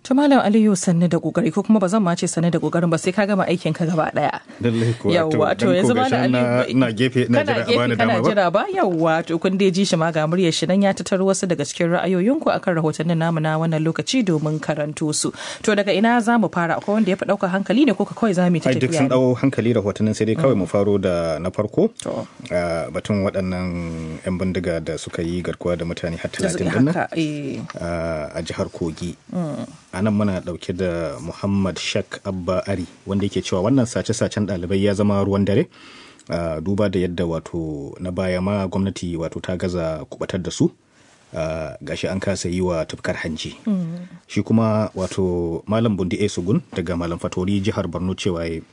To Malam Aliyu sanni da kokari ko kuma ba zan ma ce sanni da kokarin ba sai ka gama aikin ka gaba daya. Lallai kuwa Yawwa to yanzu Malam Aliyu na gefe na jira a bani dama kana ba. jira ba yawwa to kun dai ji shi ma ga muryar shi nan ya tattaro wasu daga cikin ra'ayoyinku akan rahotannin namu na wannan lokaci domin karanto su. To daga ina za mu fara akwai wanda ya fi ɗaukar hankali ne ko ka kawai za mu yi ta Ai duk tafiya sun ne? ɗau hankali rahotannin sai dai kawai mu faro da na farko. To. Ah, batun waɗannan 'yan bindiga da suka yi garkuwa da mutane har Da talatin suka din nan haka eh. ah, a jihar Kogi. A nan muna ɗauke da Muhammad Shak Abba Ari wanda yake cewa wannan sace-sacen ɗalibai ya zama ruwan dare. ah, duba da yadda wato na baya ma gwamnati wato ta gaza kubatar da su. ah, gashi an kasa yi wa tufkar hanji. Shi kuma wato Malam Bundi A. Sugun daga Malam Fatori jihar Borno cewa ya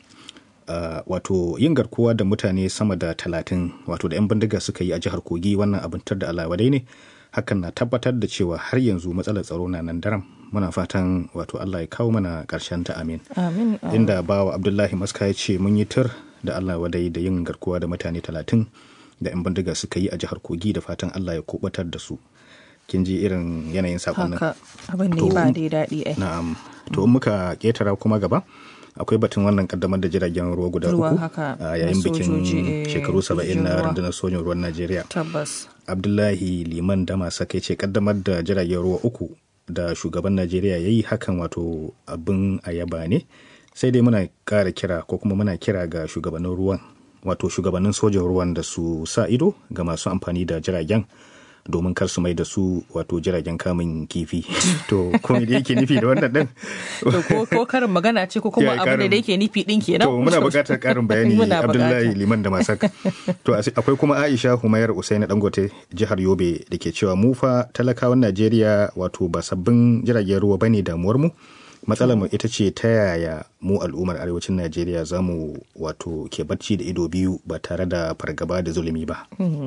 Uh, wato yin garkuwa da mutane sama da talatin wato da 'yan bindiga suka yi a jihar kogi wannan abin tar da alawadai ne hakan na tabbatar da cewa har yanzu matsalar tsaro na nan daram muna fatan wato allah ya kawo mana karshen ta amin Amin. inda bawa abdullahi maska ya ce mun yi tur da allah wadai da yin garkuwa da mutane talatin da 'yan bindiga suka yi a jihar kogi da fatan allah ya kubatar da su kin ji irin yanayin sakonnin Haka abin ne To, ba dai daɗi ai. Na'am. To in muka ketara kuma gaba akwai batun wannan kaddamar da jiragen ruwa guda Ruwa uku haka, a na yayin bikin sojoji, eh, shekaru saba'in sojojin na ruwa. rundunar sojin ruwan Najeriya. Tabbas. Abdullahi Liman Damasa kai ce kaddamar da jiragen ruwa uku da shugaban Najeriya ya yi hakan wato abin ayaba ne sai dai muna ƙara kira ko kuma muna kira ga shugabannin ruwan wato shugabannin sojin ruwan da su sa ido ga masu amfani da jiragen domin kar su mai da su wato jiragen kamun kifi to kuma da yake nufi da wannan din To ko ko karin magana ce ko kuma Ya, abu ne karin- da yake nufi din kenan. To muna buƙatar ƙarin bayani Muna Abdullahi buƙata. Liman da Masak. To asi- akwai kuma Aisha Humayar Usaini Dangote jihar Yobe da ke cewa mu fa talakawan Najeriya wato ba sabbin jiragen ruwa bane damuwar mu. Matsalar mu ita ce ta yaya mu al'ummar arewacin Najeriya za mu wato ke bacci da ido biyu ba tare da fargaba da zulumi ba.